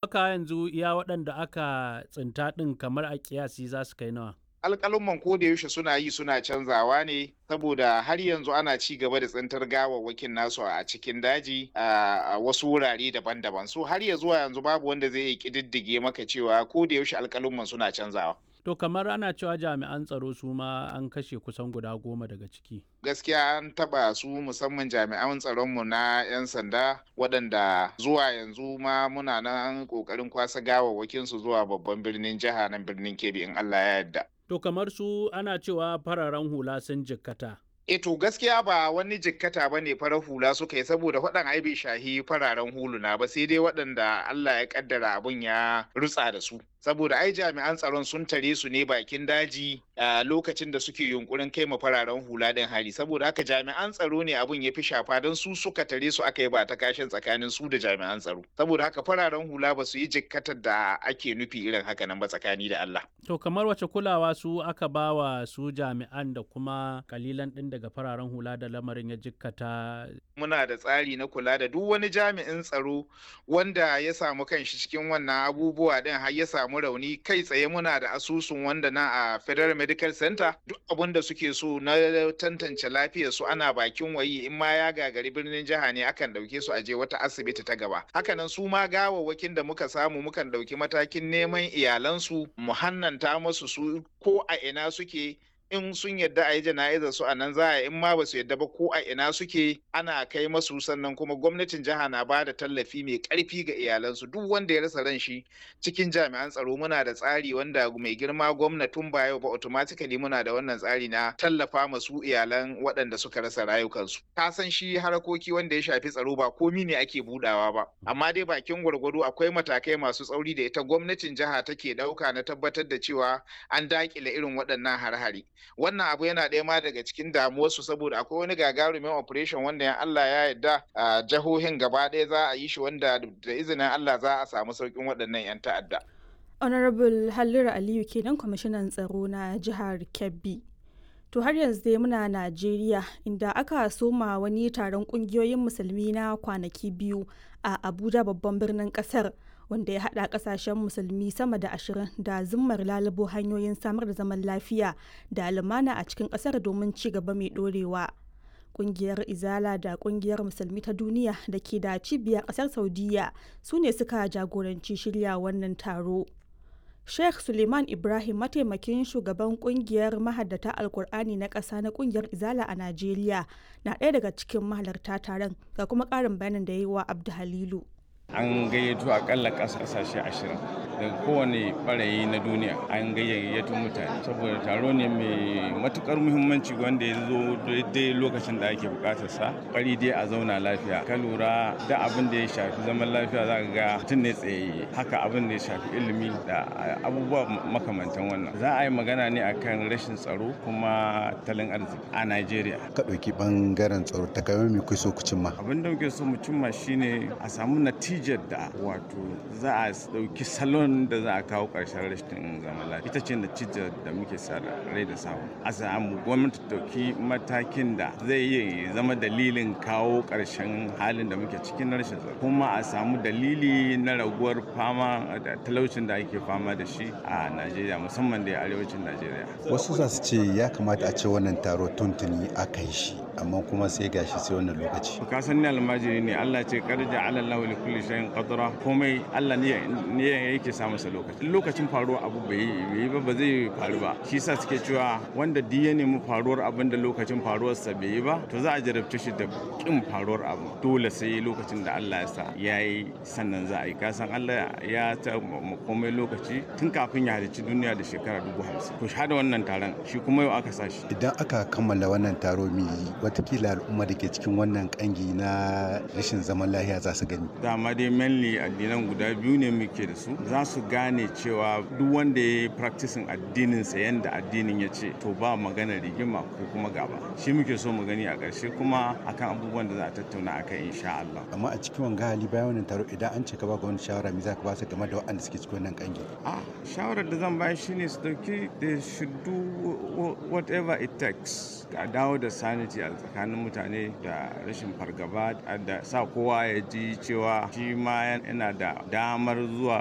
ka yanzu iya waɗanda aka tsinta ɗin kamar a kiyasi za su kai nawa? alƙalumman ko da yaushe suna yi suna canzawa ne saboda har yanzu ana ci gaba da tsintar gawawwakin nasu a cikin daji a wasu wurare daban-daban so har ya zuwa yanzu babu wanda zai yi ƙididdige maka cewa ko da yaushe alƙalumman suna canzawa To kamar ana cewa jami'an tsaro su ma an kashe kusan guda goma daga ciki. gaskiya an taba su musamman jami'an tsaronmu na 'yan sanda waɗanda zuwa yanzu ma muna nan ƙoƙarin kwasa gawawwakin su zuwa babban birnin jiha nan birnin kebbi in allah ya yarda To kamar su ana cewa fararen hula sun jikkata. E to gaskiya ba wani jikkata ba ne farar hula suka yi saboda waɗan ai bai shahi fararen huluna ba sai dai waɗanda Allah ya kaddara abun ya rutsa da su. Saboda ai jami'an tsaron sun tare su ne bakin daji a lokacin da suke yunkurin kai ma fararen hula din hari saboda haka jami'an tsaro ne abun ya fi shafa don su suka tare su aka yi ba ta kashin tsakanin su da jami'an tsaro. Saboda haka fararen hula ba su yi jikkatar da ake nufi irin haka nan ba tsakani da Allah. To kamar wace kulawa su aka ba wa su jami'an da kuma kalilan ɗin daga fararen hula da lamarin ya jikkata. Muna da tsari na kula da duk wani jami'in tsaro wanda ya samu kanshi cikin wannan abubuwa din har ya samu rauni kai tsaye muna da asusun wanda na a Federal Medical Center duk abin da suke so na tantance lafiyar su ana bakin wayi in ma ya gagari birnin jiha ne akan dauke su aje wata asibiti ta gaba. Hakanan su ma gawawwakin da muka samu mukan dauki matakin neman iyalansu mu hannanta musu su ko a ina suke in sun yadda a yi jana'izar su a nan za a in ma ba su yadda ba ko a ina suke ana kai masu sannan kuma gwamnatin jiha na ba da tallafi mai karfi ga iyalansu duk wanda ya rasa ran shi cikin jami'an tsaro muna da tsari wanda mai girma gwamnatin ba yau ba automatically muna da wannan tsari na tallafa masu iyalan waɗanda suka rasa rayukansu ka san shi harakoki wanda ya shafi tsaro ba komi ne ake budawa ba amma dai bakin gwargwado akwai matakai masu tsauri da ita gwamnatin jiha take ɗauka na tabbatar da cewa an dakile irin waɗannan har-hari wannan abu yana ɗaya ma daga cikin damuwarsu saboda akwai wani gagarumin operation wanda ya Allah ya yarda a jihohin gaba ɗaya za a yi shi wanda da izinin Allah za a samu sauƙin waɗannan 'yan ta'adda. Honorable Halliru Aliyu kenan kwamishinan tsaro na jihar Kebbi. To har yanzu dai muna Najeriya inda aka soma wani taron kungiyoyin musulmi na kwanaki biyu a Abuja babban birnin kasar. wanda ya haɗa ƙasashen musulmi sama da ashirin da zimmar lalubo hanyoyin samar da zaman lafiya da lumana a cikin ƙasar domin ci gaba mai ɗorewa. Ƙungiyar Izala da Ƙungiyar Musulmi ta Duniya da ke da cibiyar ƙasar Saudiya su ne suka jagoranci shirya wannan taro. Sheikh Suleiman Ibrahim mataimakin shugaban kungiyar mahaddata Alkur'ani na ƙasa na kungiyar Izala a Najeriya na ɗaya daga cikin mahalarta taron ga kuma ƙarin bayanin da ya yi wa Abdu Halilu. an gayyato akalla kasashe ashirin daga kowane barayi na duniya an gayyato mutane saboda taro ne mai matukar muhimmanci wanda ya zo daidai lokacin da ake bukatar sa kari dai a zauna lafiya ka lura da abin da ya shafi zaman lafiya za ka ga mutum ne tsayayye haka abin da ya shafi ilimi da abubuwa makamantan wannan za a yi magana ne akan rashin tsaro kuma talin arziki a najeriya ka ɗauki ɓangaren tsaro ta kamar me so ku cimma abin da muke so mu cimma shine a samu natija natijar da wato za a ɗauki salon da za a kawo ƙarshen rashin zaman lafiya ita ce natijar da muke sa rai da samu a samu gwamnati ɗauki matakin da zai iya zama dalilin kawo ƙarshen halin da muke cikin rashin tsaro kuma a samu dalili na raguwar fama da talaucin da ake fama da shi a najeriya musamman da arewacin najeriya wasu za su ce ya kamata a ce wannan taro tuntuni aka yi shi amma kuma sai gashi sai wannan lokaci ka san ni almajiri ne Allah ce karja ala Allah li kulli shay'in qadra komai Allah ne ne yake sa masa lokaci lokacin faruwa abu bai yi ba ba zai faru ba shi yasa suke cewa wanda duk ya nemi faruwar abin da lokacin faruwar sa bai yi ba to za a jarabce shi da kin faruwar abu dole sai lokacin da Allah ya sa yayi sannan za a yi ka san Allah ya ta komai lokaci tun kafin ya halicci duniya da shekara dubu hamsin to shahada wannan taron shi kuma yau aka sa shi idan aka kammala wannan taro mai watakila al'umma da ke cikin wannan kangi na rashin zaman lafiya za su gani dama dai mainly addinan guda biyu ne muke da su za su gane cewa duk wanda ya yi practicing addinin sa yanda addinin ya ce to ba magana rigima ko kuma gaba shi muke so mu gani a ƙarshe kuma akan abubuwan da za a tattauna akan insha Allah amma a cikin wanga hali bayan wannan taro idan an ce ka ba ga wani shawara me za ka ba su game da waɗanda suke cikin wannan kangi a shawarar da zan bayar shine su dauki they should do whatever it takes a dawo da sanity a tsakanin mutane da rashin fargaba da sa kowa ya ji cewa shi ma yana da damar zuwa